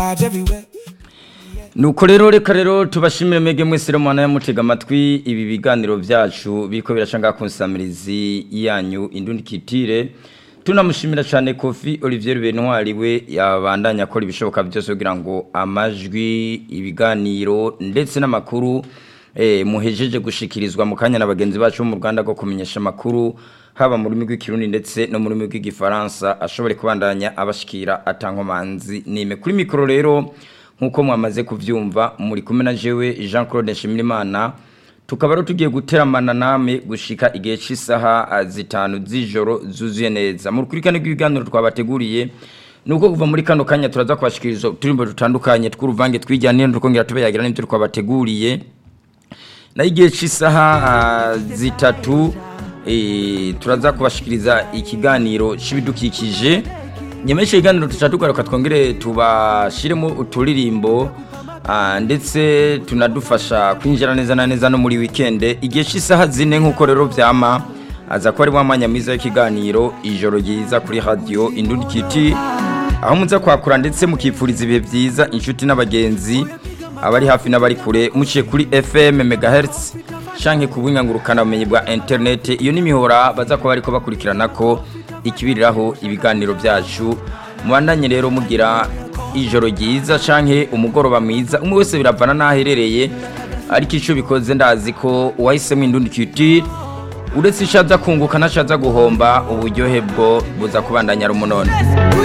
nuko rero reka rero tubashimire mwege mwese rero mwana yamutega amatwi ibi biganiro byacu biriko birashanga ku nsamirizi yanyu indundi kitire tunamushimira cyane Kofi Olivier Benoir we yabandanya akora ibishoboka byose kugira ngo amajwi ibiganiro ndetse n'amakuru eh muhejeje gushikirizwa mu kanya na bagenzi bacu mu Rwanda go kumenyesha amakuru haba mu rurimi rw'ikirundi ndetse no mu rurimi rw'igifaransa ashobore kubandanya abashikira atankomanzi nime kuri mikoro rero nkuko mwamaze kuvyumva muri kumwe na jewe Jean Claude Nshimirimana tukaba rero tugiye guteramana name gushika igihe cy'isaha zitanu z'ijoro zuzuye neza mu rukurikirane rw'ibiganiro twabateguriye nuko kuva muri kano kanya turaza kubashikiriza uturimbo dutandukanye tw'uruvange twijyaniye tukongera tubayagira n'ibyo twabateguriye na igihe cy'isaha zitatu turaza kubashikiriza ikiganiro cy'ibidukikije nyameshe ikiganiro tugaruka twongere tubashiremo uturirimbo ndetse tunadufasha kwinjira neza na neza no muri wikende igihe cy'isaha zine nk'uko rero byama aza ko ari wa mwanya mwiza w'ikiganiro ijoro ryiza kuri radiyo indundi kiti aho muza kwakura ndetse mukipfuriza ibihe byiza inshuti n'abagenzi abari hafi n'abari kure muciye kuri fm megahertz shanke ku bunyangurukana bumenyi bwa interineti iyo n'imihora baza kuba bariko bakurikirana ko ikibiriraho ibiganiro byacu mubandanye rero mugira ijoro ryiza canke umugoroba mwiza umwe wese biravana n'aherereye ariko icyo bikoze ndazi ko uwahisemo indundi culture uretse ishaza kunguka n'ashaza guhomba uburyohe bwo buza kubandanya ari umunone